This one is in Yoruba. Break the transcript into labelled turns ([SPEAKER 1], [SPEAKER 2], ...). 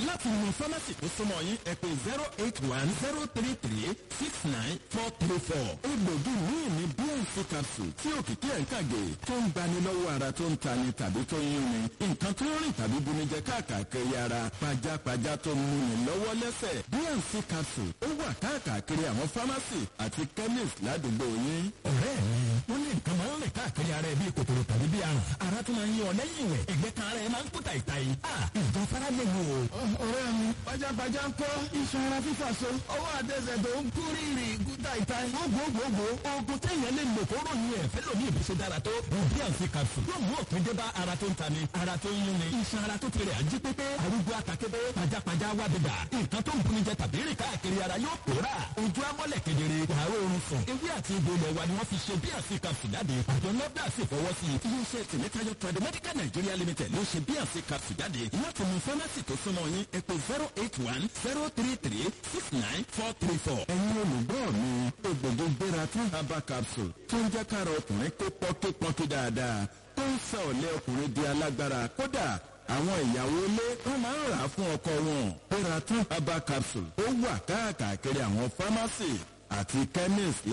[SPEAKER 1] láti mú fámásì tó súnmọ́ yín ẹ pé zero eight one zero three three six nine four three four. egbògi míì ní bnc capsule tí òkìkí ẹ̀ ń kàgé tó ń gbani lọ́wọ́ ara tó ń tani tàbí tó ń yúnni nǹkan tó ń rìn tàbí bunijẹ káàkiri ara pajápajá tó ń múni lọ́wọ́ lẹ́sẹ̀ bnc capsule ó wà káàkiri àwọn fámásì àti chemist ládùúgbò yín.
[SPEAKER 2] ọ̀rẹ́ mi wọ́n ní nǹkan máa ń rìn káàkiri ara ẹ bíi kòkòrò tàbí bíi àrùn ara tó máa ń yí ọ lẹ́yìn ìwẹ̀ ẹ̀gbẹ́ kan ara ẹ máa ń kú tàìtàì ìjọ fara lè wò.
[SPEAKER 1] ọ̀rẹ́ mi pajápajá ń kọ́ iṣan ara fífà so ọwọ́ àtẹsẹ̀ tó ń kú rírì kú tàìtàì.
[SPEAKER 2] gbogbogbò oògùn téèyàn lè lò kóró ní ẹ̀fẹ́ lómi ìbùsùn dára tó bnc capsule yóò mú òpin dé bá ara tó ń tani ara tó ń yúnni iṣan ara tó ti rẹ̀ ají pépé arúgbó àtàkébé pajápajá wá bìbà nǹkan tó ń buni jẹ tàbí rìn káàkiri ara yóò pòórà ojú amọ́lẹ̀ kedere wàá oorun sùn ewé àti egbò ilẹ̀ wa ni wọ́n fi ṣe bnc capsule jáde àjọ nọ́bdà sì fọwọ́ sí i.
[SPEAKER 1] iléeṣẹ́ tìmítayọ tradimedical nigeria limited ló ṣe bnc capsule jáde láti mú fámásì tó súnmọ́ yín ẹ pé zero eight one zero three three six nine four three four. ẹ̀yin olùgbọ́ mi egbògi gbéra tún herbal capsule tó ń jẹ́ kára ọkùnrin kó pọ́nkípọ́nkí dáadáa tó ń sọ ọ̀lẹ́ ọkùnrin di alágbára kódà àwọn ìyàwó ilé wọn máa ń rà á fún ọkọ wọn gbéra tún herbal capsule ó wà káàkiri àwọn fámásì àti chemist